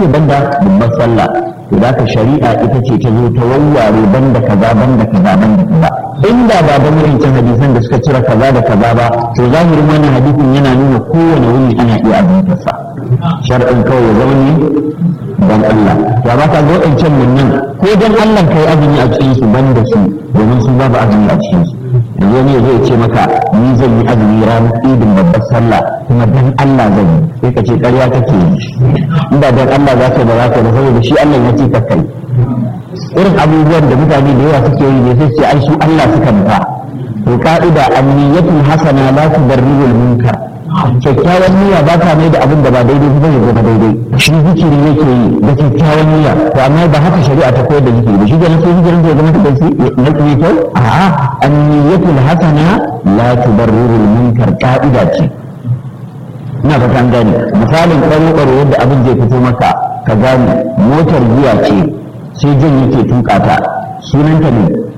banda babbar sallah to da ka shari'a ita ce ta zo ta wawware banda kaza banda kaza banda kaza inda ba da murincin hadisan da suka cire kaza da kaza ba to zahirin wannan hadisin yana nuna kowane wuni ana iya abintarsa shar'in kawai ya zama ne dan Allah ya ba ka ga waɗancan mun nan ko dan Allah kai azumi a cikin su banda su domin su babu azumi a cikin su yanzu ne zai ce maka ni zan yi azumi ranar idin babbar sallah kuma dan Allah zan yi sai ka ce ƙarya kake yi inda dan Allah za ka ba za ka ba saboda shi Allah ya ce ka kai irin abubuwan da mutane da yawa suke yi ne sai ce ai su Allah suka nufa to ka'ida anniyatul hasana la tudarribu munkar kyakkyawan niyya ba ta mai da abin da ba daidai ba ya zama daidai shi zikiri yake yi da kyakkyawan niyya to amma ba haka shari'a ta koyar da zikiri ba shi da nake zikirin da zama da shi na kuma kyau a'a anniyatul hasana la tudarribu munkar ka'ida ce ina fata an gane misalin karo karo yadda abin zai fito maka ka gane motar giya ce sai jan yake tuka ta sunanta ne